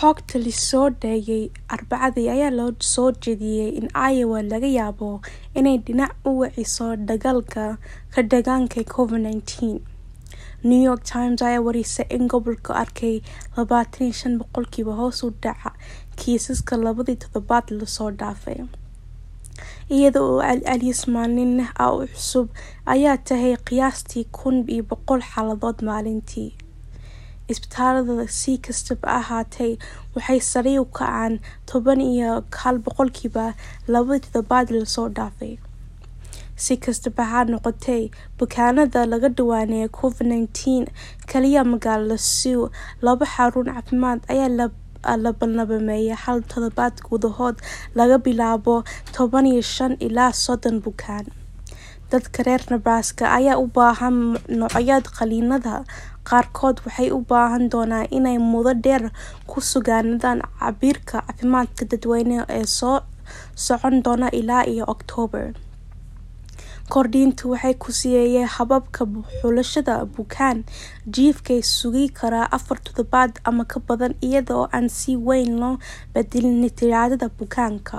Xogta la soo daayay Arbacadii ayaa loo soo jeediyay in Iowa laga yaabo inay dhinac u weeciso dagaalka ka dagaallanka Covid-19. New York Times ayaa warisay in gobolku arkay labatan iyo shan boqolkiiba hoos u dhaca kiisaska labadii toddobaad la soo dhaafay, iyada oo celcelis maalinle ah oo cusub ay tahay qiyaastii kun iyo boqol xaaladood maalintii. Isbitaalada, si kastaba ha ahaatee, waxay sare u kaceen toban iyo hal boqolkiiba labadii toddobaad la soo dhaafay. Si kastaba ha noqotee, bukaanada laga diiwaaniyay Covid-19 kaliya magaalada Sioux, laba xarun caafimaad ayaa la labanlaabmay hal toddobaad gudahood laga bilaabo toban iyo shan ilaa soddon bukaan. Dadka reer Nebraska ayaa u baahan noocyada qaliinada, qaarkood waxay u baahan doonaan inay muddo dheer ku sugnaadaan cabbirka caafimaadka dadweynaha ee soo socon doona ilaa iyo Oktoobar. Kordhinta waxay ku siiyeen hababka xulashada bukaan jiifka sugi kara afar toddobaad ama ka badan iyada oo aan si weyn loo bedelin tirada bukaanka.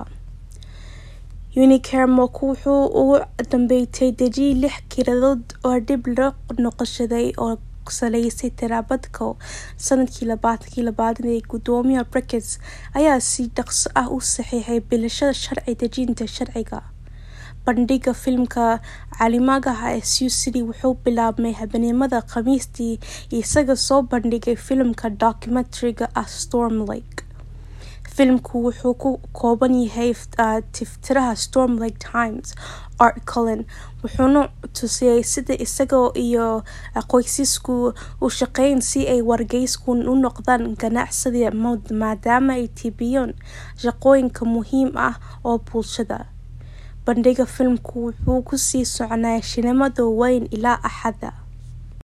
Unicare wuxuu ugu dambeyntii dejiyay lix kiiradood oo dib loo noqoshaday oo ku saleysan tirakoobka sanadkii labadi labatan ee Gudoomiye Brickets ayaa si dhaqso ah u saxiixay bilaashada sharci dejinta sharciga. Bandhigga filimka caalamiga ah ee Sioux City wuxuu bilaabmay habeenimada Khamiistii isagoo soo bandhigay filimka documentary-ga ah Storm Lake. Filimku wuxuu ka kooban yahay tiftiraha Storm Lake Times, Art Cullen, wuxuuna tusayay sida isaga iyo qoyskiisu u shaqeeyeen si ay wargeyska u noqdaan ganacsiga maadaama ay tebiyeen shaqooyin muhiim ah oo bulshada. Bandhigga filimku wuxuu ku sii soconayaa shineemada weyn ilaa Axadda.